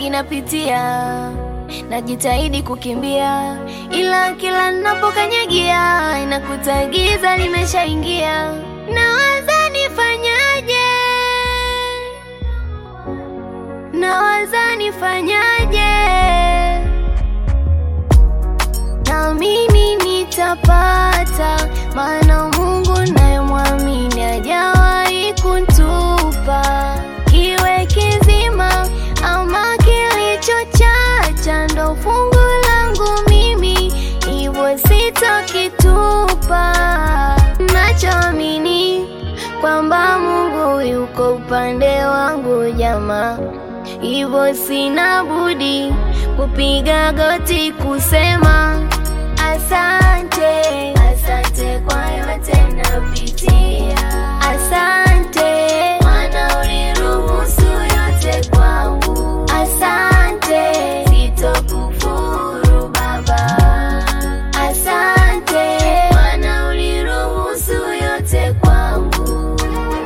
mengi napitia, najitahidi kukimbia, ila kila ninapokanyagia inakuta giza limeshaingia. Nawaza nifanyaje, nawaza nifanyaje, naamini nitapata, maana Mungu nayemwamini hajawahi kuntupa kiwe kizima ama kilichochacha, ndo fungu langu mimi, hivyo sitokitupa. Nachoamini kwamba Mungu yuko upande wangu jamaa, hivyo sina budi kupiga goti kusema asante, asante kwa yote napitia, asante maana uliruhusu yote kwangu, asante sitokufuru Baba, asante maana uliruhusu yote kwangu.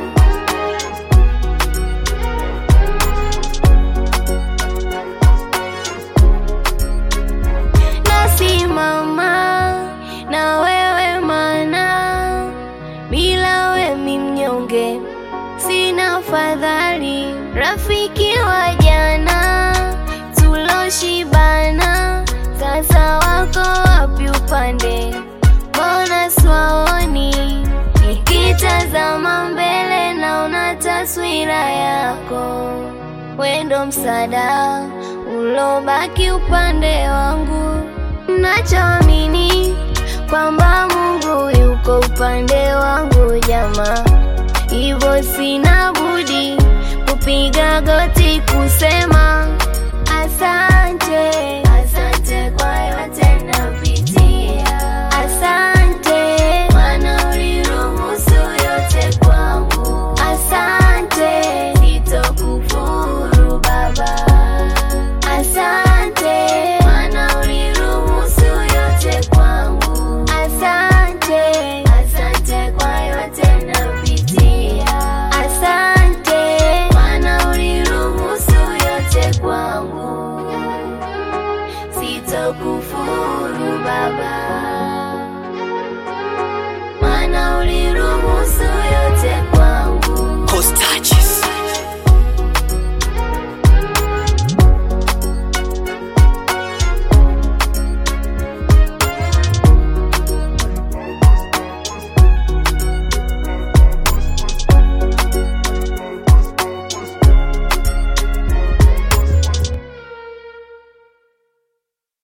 nasimama na wewe mana bila we mi mnyonge sina fadhali rafiki wa jana tuloshibana sasa wako wapi upande mbona swaoni nikitazama mbele naona taswira yako wendo msada ulobaki upande wangu nachoamini kwamba Mungu yuko upande wangu jamaa, hivyo sina budi kupiga goti kusema asante.